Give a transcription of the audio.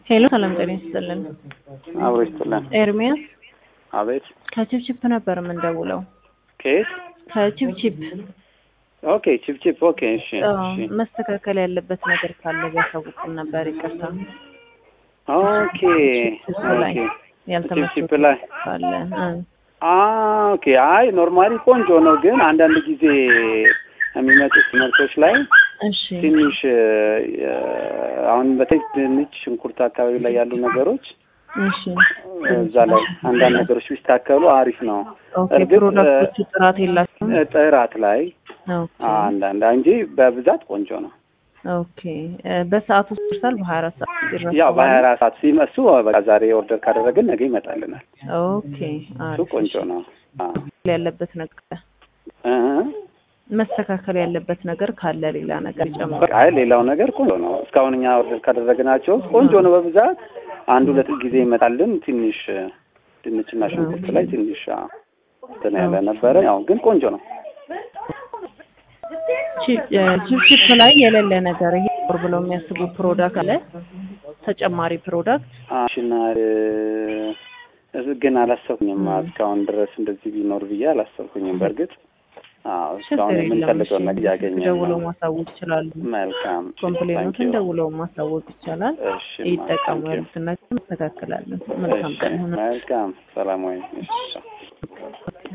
ሄሎ ሰላም ጤና ይስጥልን። አብሮ ይስጥልን። ኤርሚያስ አቤት። ከቺፕቺፕ ነበር የምንደውለው። ከየት? ከቺፕቺፕ ኦኬ ቺፕቺፕ። ኦኬ እሺ፣ አዎ፣ እሺ። መስተካከል ያለበት ነገር ካለ ቢያሳውቁን ነበር። ይቅርታ ኦኬ ቺፕ ላይ ኦኬ። ያልተመቸ ቺፕቺፕ ላይ ካለ እ አ ኦኬ። አይ ኖርማሊ ቆንጆ ነው፣ ግን አንዳንድ ጊዜ የሚመጡት ምርቶች ላይ እሺ ትንሽ እ፣ አሁን በተለይ ድንች፣ ሽንኩርት አካባቢ ላይ ያሉ ነገሮች እሺ እዛ ላይ አንዳንድ ነገሮች ቢስተካከሉ አሪፍ ነው። ኦኬ። እርግጥ ፕሮዳክቶቹ ጥራት የላቸውም። እ፣ ጥራት ላይ ኦኬ አንዳንድ እንጂ በብዛት ቆንጆ ነው። ኦኬ። እ፣ በሰዓቱ ይደርሳል። በሀያ አራት ሰዓት ይደርሳል። ያው በሀያ አራት ሰዓት ሲመሱ በቃ ዛሬ ኦርደር ካደረግን ነገ ይመጣልናል። ኦኬ። እሱ አሪፍ ቆንጆ ነው። አዎ ያለበት ነገር እ መስተካከል ያለበት ነገር ካለ ሌላ ነገር ጨምሮ በቃ አይ ሌላው ነገር ቆንጆ ነው። እስካሁን እኛ ኦርደር ካደረግናቸው ውስጥ ቆንጆ ነው። በብዛት አንድ ሁለት ጊዜ ይመጣልን። ትንሽ ድንችና ሽንኩርት ላይ ትንሽ አዎ፣ እንትን ያለ ነበረ። ያው ግን ቆንጆ ነው። ቺፕቺፕ ላይ የሌለ ነገር ይሄ ር ብለው የሚያስቡ ፕሮዳክት አለ ተጨማሪ ፕሮዳክት ሽና ግን አላሰብኩኝም እስካሁን ድረስ እንደዚህ ቢኖር ብዬ አላሰብኩኝም። በእርግጥ አዎ እስካሁን ችግር የለም። የምንፈልገውን ነገር እያገኘን ደውለው ነው። ማሳወቅ ይችላሉ። መልካም ኮምፕሌኖትን ደውለው ማሳወቅ ይቻላል። እሺ ይጠቀሙ ታንኪዩ። ያሉትን ነገር እናስተካክላለን። መልካም እሺ ቀን ይሁን። መልካም ሰላም ወይ እሺ